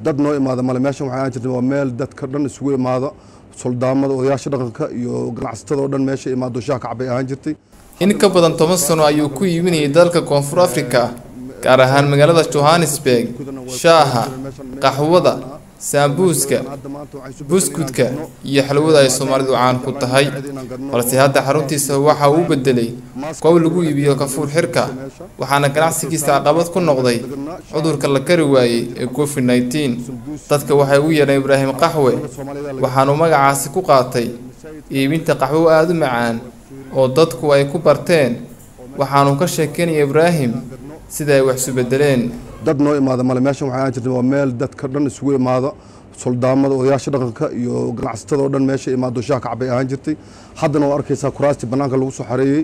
dad noo imaada male meeshan waxay ahaan jirtay waa meel dadka dhan isugu imaado soldaamada odayaasha dhaqanka iyo ganacsatada oo dhan meesha imaado shaah kacbay ahaan jirtay in ka badan toban sano ayuu ku iibinayay dalka koonfur afrika gaar ahaan magaalada johannesburg shaaha qaxwada saambuuska buskudka iyo xalwada ay soomaalidu caan ku tahay balse hadda xaruntiisa waxa uu bedelay goob lagu iibiyo kafuur xirka waxaana ganacsigiisa caqabad ku noqday cudurka la kari waayey ee covid nneteen dadka waxay u yeedheen ibraahim qaxwe waxaanuu magacaasi ku qaatay iibinta qaxwo aada u macaan oo dadku ay ku barteen waxaanuu ka sheekeynaya ibraahim sida ay wax isu bedeleen dad noo imaada male meeshan waxay ahaan jirtay waa meel dadka dhan isugu imaado soldaamada odayaasha dhaqanka iyo ganacsatada oo dhan meesha imaado shaah kacbay ahaan jirtay haddana waa arkaysaa kuraastii bannaanka lagu soo xareeyey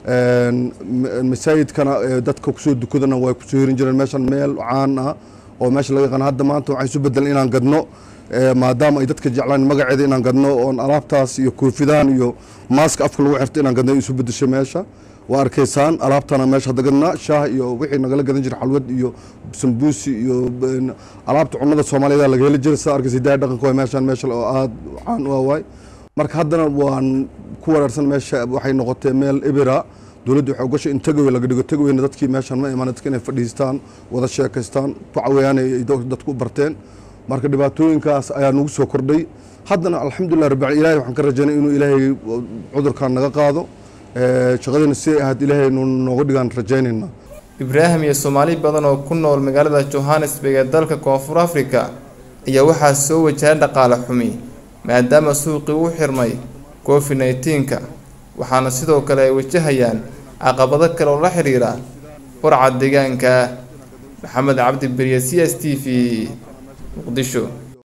masaajidkana dadka kusoo dukadana way kusoo hirin jireen meeshan meel caan ah oo meesha laga yaqaan hadda maanta waxay isu bedelan inaan gadno maadaama ay dadka jeclaan magaceeda inaan gadno oon alaabtaas iyo koofidahan iyo maaska afka lagu xirto inaan gadno isu bedeshay meesha waa arkaysaan alaabtana meesha hadda gadnaa shaah iyo wixii nagala gadan jiray xalwad iyo sambuusi iyo alaabta cunnada soomaaliyada laga heli jiray sidaa arkaysa hidaaya dhaqanka waa meeshan meesha oo aada caan u awaay marka haddana waan ku wareersan meesha waxay noqotay meel ebera dowladdu waxay ugashay in tagaway laga dhigo tagawayna dadkii meeshan ma imaan dadka inay fadhiistaan wada sheekaystaan kucawayaan ay dadku barteen marka dhibaatooyinkaas ayaa nagu soo kordhay haddana alxamdulilah rabbi ilahay waxaan ka rajaynay inuu ilaahay cudurkan naga qaado shaqadina siday ahayd ilaahay nooga dhigaan rajaynayna ibraahim iyo soomaali badan oo ku nool magaalada johannesburg ee dalka koonfur afrika ayaa waxaa soo wajahay dhaqaale xumi maadaama suuqii u xirmay covid nneteen-ka waxaana sidoo kale ay wajahayaan caqabado kale oo la xiriira burca deegaanka maxamed cabdi beriye c s t v muqdisho